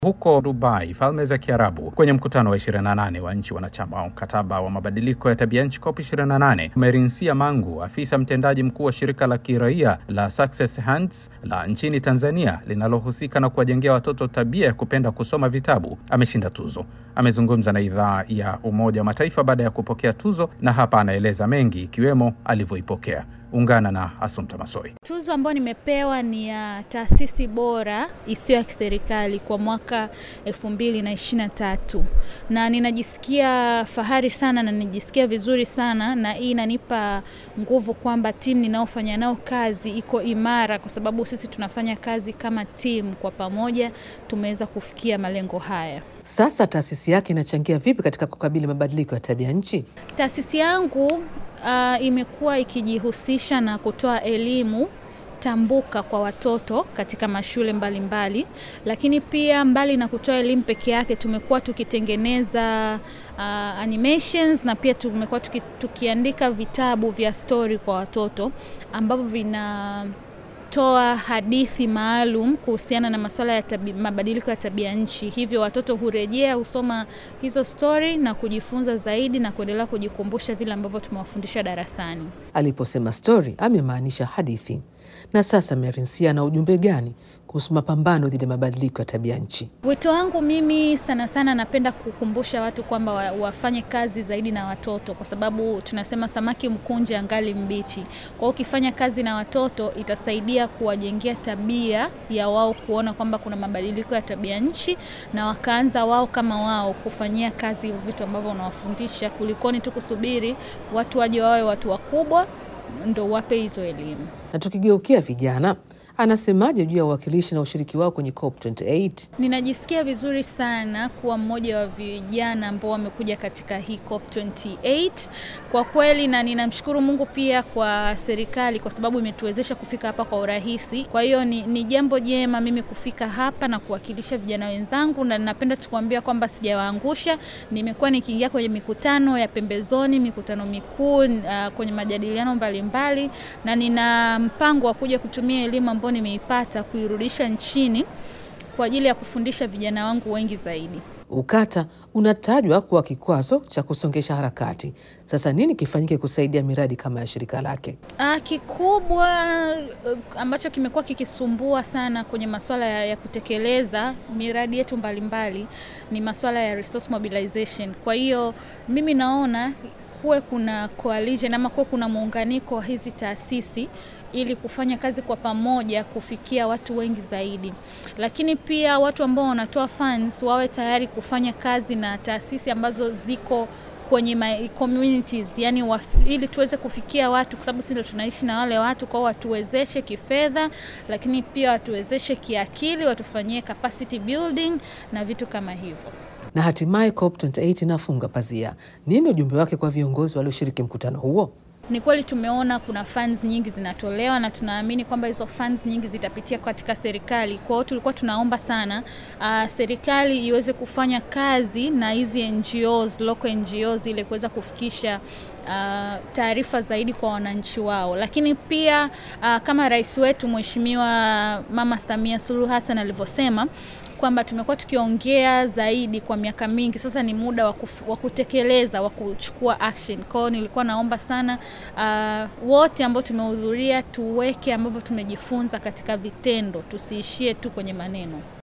Huko Dubai, Falme za Kiarabu, kwenye mkutano wa 28 wa nchi wanachama wa mkataba wa mabadiliko ya tabia nchi COP 28, Merinsia Mangu, afisa mtendaji mkuu wa shirika la kiraia la Success Hands la nchini Tanzania linalohusika na kuwajengea watoto tabia ya kupenda kusoma vitabu, ameshinda tuzo. Amezungumza na idhaa ya Umoja wa Mataifa baada ya kupokea tuzo, na hapa anaeleza mengi ikiwemo alivyoipokea. Ungana na Asumta Masoi. Tuzo ambayo nimepewa ni ya taasisi bora isiyo ya kiserikali kwa mwaka elfu mbili na ishirini na tatu na ninajisikia fahari sana na ninajisikia vizuri sana, na hii inanipa nguvu kwamba timu ninaofanya nao kazi iko imara, kwa sababu sisi tunafanya kazi kama timu, kwa pamoja tumeweza kufikia malengo haya. Sasa taasisi yake inachangia vipi katika kukabili mabadiliko ya tabia nchi? Taasisi yangu uh, imekuwa ikijihusisha na kutoa elimu tambuka kwa watoto katika mashule mbalimbali mbali. Lakini pia mbali na kutoa elimu peke yake tumekuwa tukitengeneza uh, animations na pia tumekuwa tuki, tukiandika vitabu vya story kwa watoto ambavyo vina toa hadithi maalum kuhusiana na masuala ya tabi, mabadiliko ya tabia nchi. Hivyo watoto hurejea husoma hizo stori na kujifunza zaidi na kuendelea kujikumbusha vile ambavyo tumewafundisha darasani. Aliposema stori amemaanisha hadithi. Na sasa Merinsia na ujumbe gani kuhusu mapambano dhidi ya mabadiliko ya tabia nchi? Wito wangu mimi sana sana napenda kukumbusha watu kwamba wa, wafanye kazi zaidi na watoto, kwa sababu tunasema samaki mkunje angali mbichi. Kwa hiyo ukifanya kazi na watoto itasaidia kuwajengea tabia ya wao kuona kwamba kuna mabadiliko ya tabia nchi, na wakaanza wao kama wao kufanyia kazi vitu ambavyo unawafundisha, kulikoni tu kusubiri watu waje wawe watu wakubwa ndo wape hizo elimu. Na tukigeukia vijana, anasemaje juu ya uwakilishi na ushiriki wao kwenye COP28? Ninajisikia vizuri sana kuwa mmoja wa vijana ambao wamekuja katika hii COP28 kwa kweli, na ninamshukuru Mungu pia kwa serikali kwa sababu imetuwezesha kufika hapa kwa urahisi. Kwa hiyo ni, ni jambo jema mimi kufika hapa na kuwakilisha vijana wenzangu, na ninapenda tukuambia kwamba sijawaangusha. Nimekuwa nikiingia kwenye mikutano ya pembezoni, mikutano mikuu, uh, kwenye majadiliano mbalimbali mbali, na nina mpango wa kuja kutumia elimu ambayo nimeipata kuirudisha nchini kwa ajili ya kufundisha vijana wangu wengi zaidi. Ukata unatajwa kuwa kikwazo cha kusongesha harakati. Sasa nini kifanyike kusaidia miradi kama ya shirika lake? Ah, kikubwa ambacho kimekuwa kikisumbua sana kwenye masuala ya, ya kutekeleza miradi yetu mbalimbali ni masuala ya resource mobilization. Kwa hiyo mimi naona kuwe kuna coalition ama kuwe kuna muunganiko wa hizi taasisi ili kufanya kazi kwa pamoja kufikia watu wengi zaidi, lakini pia watu ambao wanatoa funds wawe tayari kufanya kazi na taasisi ambazo ziko kwenye my communities, yani waf, ili tuweze kufikia watu, kwa sababu sisi ndio tunaishi na wale watu. Kwao watuwezeshe kifedha, lakini pia watuwezeshe kiakili, watufanyie capacity building na vitu kama hivyo na hatimaye COP28 inafunga pazia. Nini ujumbe wake kwa viongozi walioshiriki mkutano huo? Ni kweli tumeona kuna funds nyingi zinatolewa na tunaamini kwamba hizo funds nyingi zitapitia katika serikali. Kwa hiyo tulikuwa tunaomba sana uh, serikali iweze kufanya kazi na hizi NGOs, local NGOs ili kuweza kufikisha uh, taarifa zaidi kwa wananchi wao, lakini pia uh, kama rais wetu Mheshimiwa Mama Samia Suluhu Hassan alivyosema kwamba tumekuwa tukiongea zaidi kwa miaka mingi sasa, ni muda wa kutekeleza wa kuchukua action. Kwa hiyo nilikuwa naomba sana uh, wote ambao tumehudhuria tuweke ambavyo tumejifunza katika vitendo, tusiishie tu kwenye maneno.